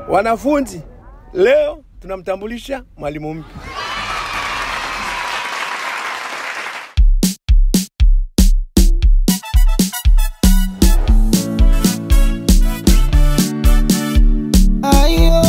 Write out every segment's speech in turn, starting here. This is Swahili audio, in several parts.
Wanafunzi, leo tunamtambulisha mwalimu mpya. Ayo,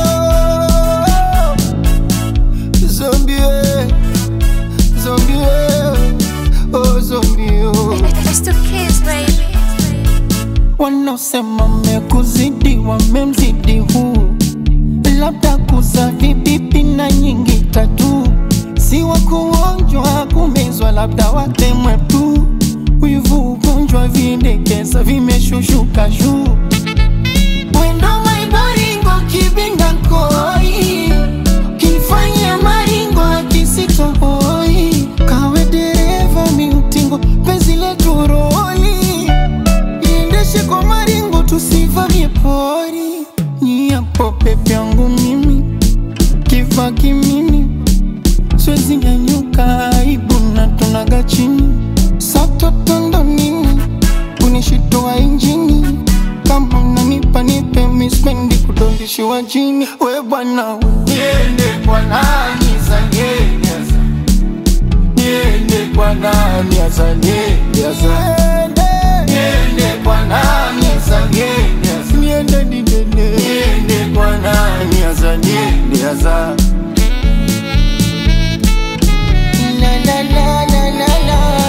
zombie, zombie, oh zombie, oh. It's the kids, baby. Wanaosema mekuzidi wamemzidi huu, labda kuza vibibi na nyingi tatu, si wa kuonjwa kumezwa, labda watemwe tu. Wivu ugonjwa vindekeza vimeshushuka juu Wendo maiboringo kibinda koi Kinifanya maringo akisitohoi Kawe dereva miutingo penzi letu roli Iendeshe kwa maringo tusivamie pori Nyiapo pepe yangu mimi Kiva kimini Siwezi nyanyuka aibu na tunaga chini Satotondo nini kunishitoa injini kama unanipa nipe mispendi kudondishiwa chini we bwana niende kwa nani zanieneza niende kwa nani azanieneza niende kwa nani azanieneza niende didene niende kwa nani azanieneza la la la la la la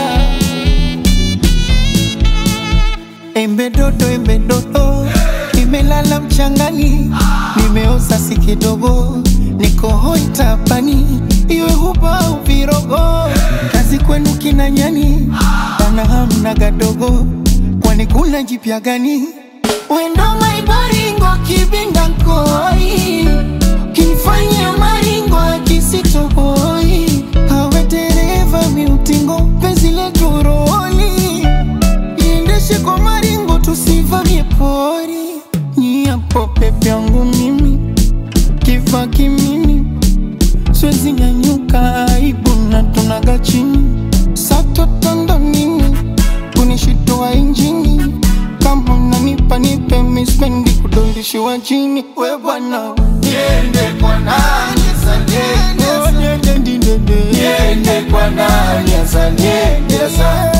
Embe dodo, embe dodo, nimelala mchangani, nimeoza si kidogo, niko hoi tapani, iwe huba au virogo, kazi kwenu kina nyani, bana hamna gadogo, kwani kuna jipya gani? Wendo maibaringo kibinda nkoi, kinifanya maringo akisitohoi, hawe dereva miutingo, penzi letu roli iendeshe kwa maringo tusivamie pori nyiapo pepe yangu mimi kiva kimini siwezi nyanyuka aibu na tunaga chini satotondo nini kunishitoa injini kama unanipa nipe mispendi kudondishiwa chini we bwana niende kwa nani azaniendeza niende kwa nani azaniendeza